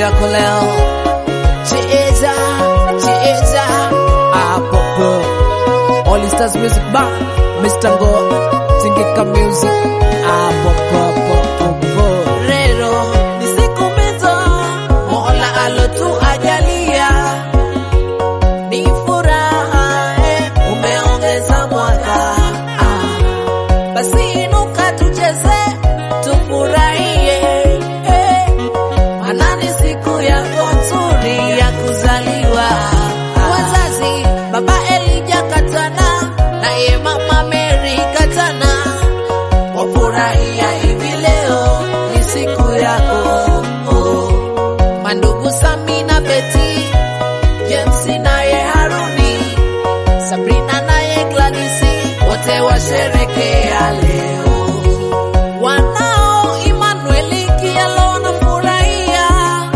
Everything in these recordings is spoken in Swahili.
yako leo. Cheza, cheza, apopo. All Stars Music Bar, Mr. Ngo, Tingika Music, apopo. Rero, ni siku mbizo, Mola alotuajalia. Ni furaha, eh, umeongeza mwaka. Ah, basi inuka tucheze, tufurahie. eh. Maana ni siku yako nzuri ya kuzaliwa. Wazazi, baba Elija Katana naye mama Mary Katana wafurahia hivi leo, ni siku yako. Mandugu Sami na Beti, James naye Haruni, Sabrina naye Gladisi, wote washerekea leo wanao Emmanuel Kialo wanafurahia,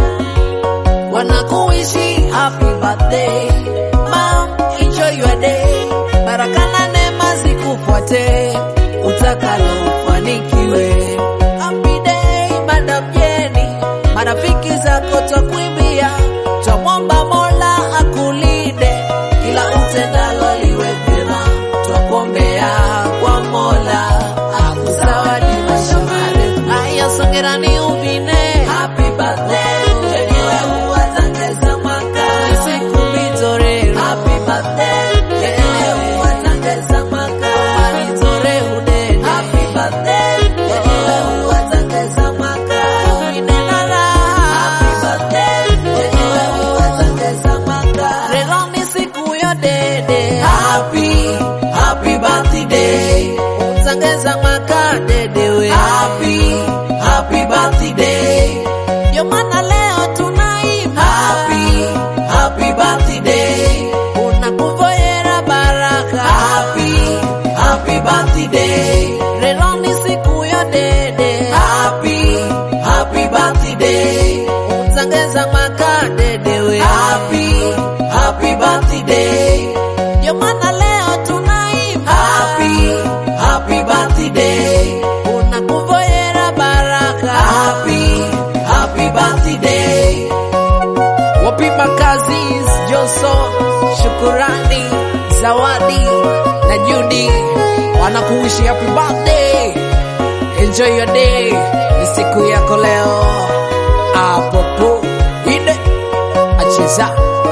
wanakuishi happy birthday mam, enjoy your day, baraka na neema zikufuate, utakalofanikiwe. Happy day madam Jenny, marafiki zako twakuimbia, twamwomba Mola akulinde, kila utendalo liwe vyema, twakuombea kwa Mola akuzawadi maisha marefu. Haya, songerani uvine, happy birthday yenyewe uwatangeza mwaka, ni siku mizore, happy birthday yenyewe uwatangeza mwaka, malizore udeni, happy birthday yenyewe uwatangeza mwaka, uvine na raha, happy birthday yenyewe uwatangeza mwaka, leo ni siku ya dede, happy happy birthday utangeza mwaka dedewe, happy happy birthday ndio maana leo tunaimba happy happy birthday unakuvoyera baraka happy happy birthday leo ni siku ya dede happy happy birthday utangeza mwaka dedewe happy happy birthday ndio maana leo tunaimba happy happy birthday unakuvoyera baraka happy happy birthday wapima kazi Joso, Shukurani, Zawadi na Judi wanakuishi happy birthday. Enjoy your day, ni siku yako leo. Apopo ide acheza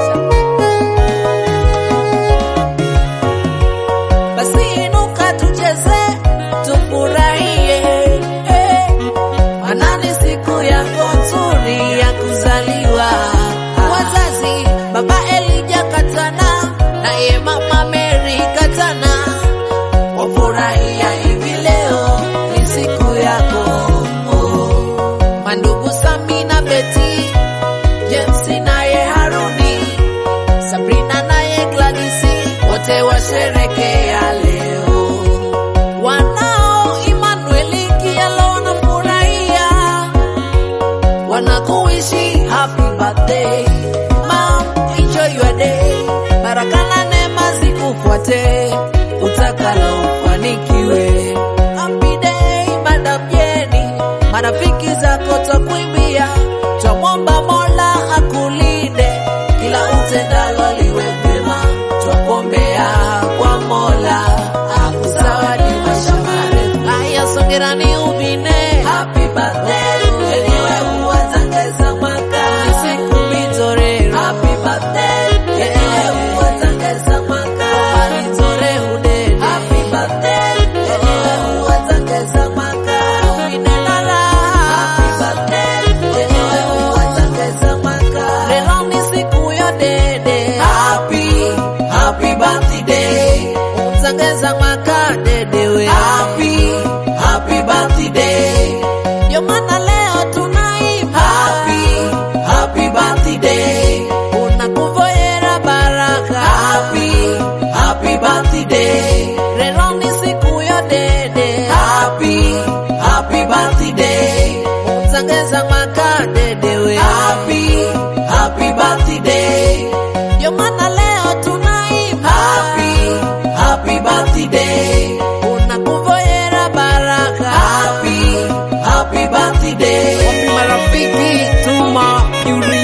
basi inuka tucheze tufurahie, eh. maana ni siku yako nzuri ya kuzaliwa. Wazazi, baba Elija Katana naye mama Mary Katana wafurahia hivi leo, ni siku yako. Mandugu Sami na Beti, James naye Haruni, Sabrina naye Gladisi, wote washerekea leo. Wanao Emmanuel Kialo wanafurahia, wanakuishi happy birthday mam, enjoy your day, baraka na neema zikufuate, utakalofanikiwe. Happy day madam Jenny, marafiki zako twakuimbia, twamwomba Mola akulinde, kila utendalo liwe vyema, twakuombea kwa Mola akuzawadi maisha marefu. Haya, songerani uvine, happy birthday yenyewe uwatangeza mwaka, ni siku mizore, happy birthday yenyewe uwatangeza mwaka, malizore udeni, happy birthday yenyewe uwatangeza mwaka, uvine na raha, happy birthday yenyewe uwatangeza mwaka, leo ni siku ya dede, happy happy birthday utangeza mwaka dedewe, happy happy birthday ndio maana leo tunaimba happy happy birthday unakuvoyera baraka happy happy birthday leo ni siku ya dede happy happy birthday utangeza mwaka dedewe happy happy birthday ndio maana leo tunaimba happy happy birthday unakuvoyera baraka happy happy birthday wapi marafiki tuma yuri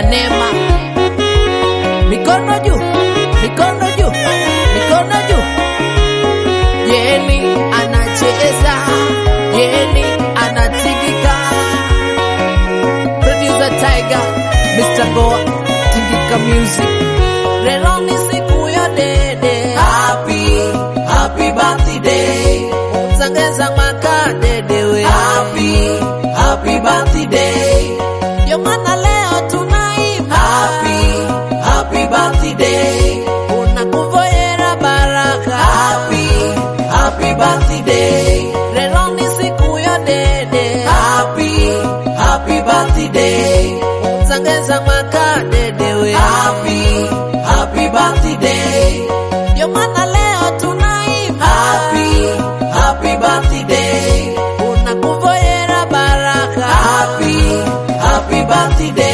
ya neema. Mikono juu, mikono juu, mikono juu. Yeni anacheza, Yeni anatingika. Producer Tiger, Mr. Goa, Tingika Music. Leo ni siku ya dede. Happy, happy birthday. Utangeza mwaka dedewe. Happy, happy birthday. Ndio maana leo tunaimba. Happy, happy birthday. Unakuvoyera baraka. Happy, happy birthday. Leo ni siku ya dede. Happy, happy birthday. Utangeza mwaka dedewe. Happy, happy birthday. Ndio maana leo tunaimba. Happy, happy birthday. Unakuvoyera baraka. Happy, happy birthday.